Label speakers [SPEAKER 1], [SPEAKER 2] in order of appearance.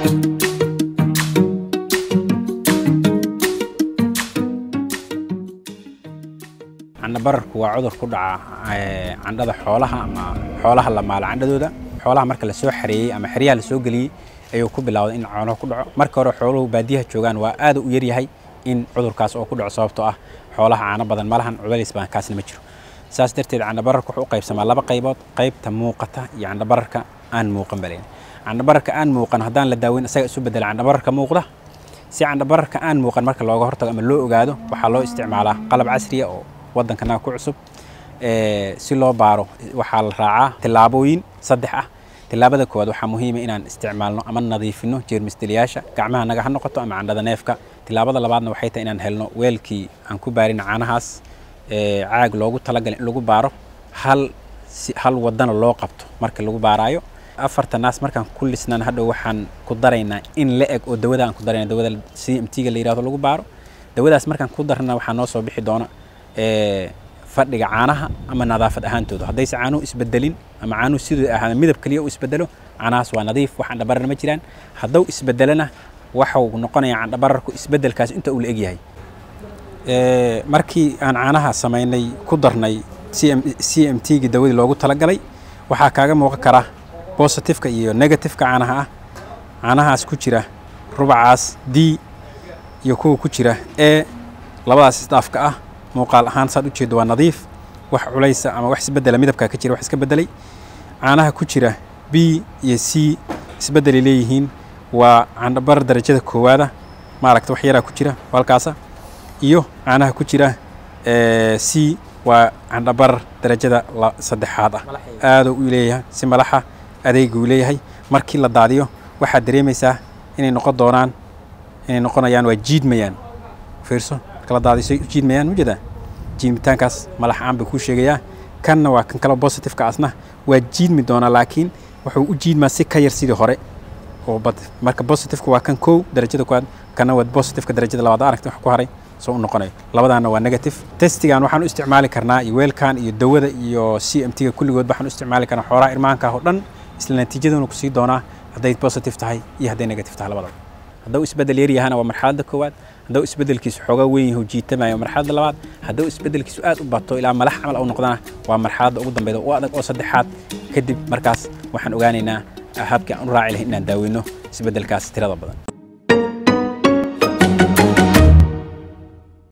[SPEAKER 1] candhabararku waa cudur ku dhaca candhada xoolaha ama xoolaha la maalo candhadooda xoolaha marka lasoo xareeyey ama xeryaha lasoo geliyey ayuu ku bilowday in coonaha ku dhaco marka hore xooluhu baadiyaha joogaan waa aad u yaryahay in cudurkaas oo ku dhaco sababtoo ah xoolaha caano badan malahan culays badan kaasna ma jiro saas darteed candhabararka wuxuu u qaybsamaa laba qaybood qaybta muuqata iyo candhabararka aan muuqan balen candhabararka aan muuqan haddaan la daaweyn isaga isu bedela candhabararka muuqda si candhabararka aan muuqan marka looga hortago ama loo ogaado waxaa loo isticmaalaa qalab casriya oo waddankanaga ku cusub si loo baaro waxaa la raacaa tillaabooyin saddex ah tillaabada koowaad waxaa muhiima inaan isticmaalno ama nadiifino jeermisdiliyaasha gacmaha naga ha noqoto ama candhada neefka tillaabada labaadna waxay tahay inaan helno weelkii aan ku baarin caanahaas caag loogu talagalay in lagu baaro hal hal wadana loo qabto marka lagu baaraayo afarta naas markaan ku lisnaan hadhow waxaan ku daraynaa in la eg oo dawada aan ku darayna dawada c m t-ga la yirahdo lagu baaro dawadaas markaan ku darna waxaa noo soo bixi doona fadhiga caanaha ama nadaafad ahaantooda haddayse caanuhu isbedelin ama caanuhu siduu ahaada midab keliya u isbedelo caanahaas waa nadiif wax candhabarar ma jiraan hadduu isbedelana waxau noqonayaa candhabararku isbedelkaas inta uu la egyahay markii aan caanaha samaynay ku darnay c m t-gii dawadii loogu talagalay waxaa kaaga muuqan kara bositifeka iyo negatifeka caanaha ah caanahaas ku jira rubacaas d iyo kuwa ku jira e labadaas isdaafka ah muuqaal ahaan saad ujeeddo waa nadiif wax culaysa ama wax isbedela midabkaa ka jira wax iska bedelay caanaha ku jira b iyo c isbedelay leeyihiin waa candhabar darajada koowaada maaragta wax yaraa ku jira halkaasa iyo caanaha ku jira c waa candhabar darajada saddexaad ah aaduu u leeyahay si malaxa adeeguu leeyahay markii la daadiyo waxaad dareemaysaa inay noqon doonaan inay noqonayaan waa jiidmayaan fiirso marka la daadiyo say u jiidmayaan mujeedaa jiidmitaankaas malax aan bay kuu sheegayaa kanna waa kan kale bositifeka asna waa jiidmi doonaa laakiin wuxuu u jiidmaa si ka yar sidii hore oo bad marka bositifeka waa kan kow darajada koowaad kanna waa bositifeka darajada labaad aragta wax ku haray soo u noqonayo labadaana waa negative testigan waxaan u isticmaali karnaa iyo weelkan iyo dawada iyo c m t-ga kulligood waxaan u isticmaali karnaa xoolaha irmaanka oo dhan isla natiijaduna kusii doonaa hadday positive tahay iyo hadday negative tahay labadaba hadduu isbedel yar yahana waa marxaladda koowaad hadduu isbedelkiisu xoogaa weyn yahu jiitamayo marxaladda labaad hadduu isbedelkiisu aad u bato ilaa malax camal u noqdana waa marxaladda ugu dambeyda u adag oo saddexaad kadib markaas waxaan ogaanaynaa habkii aan u raaci lahay inaan daaweyno isbedelkaas tirada badan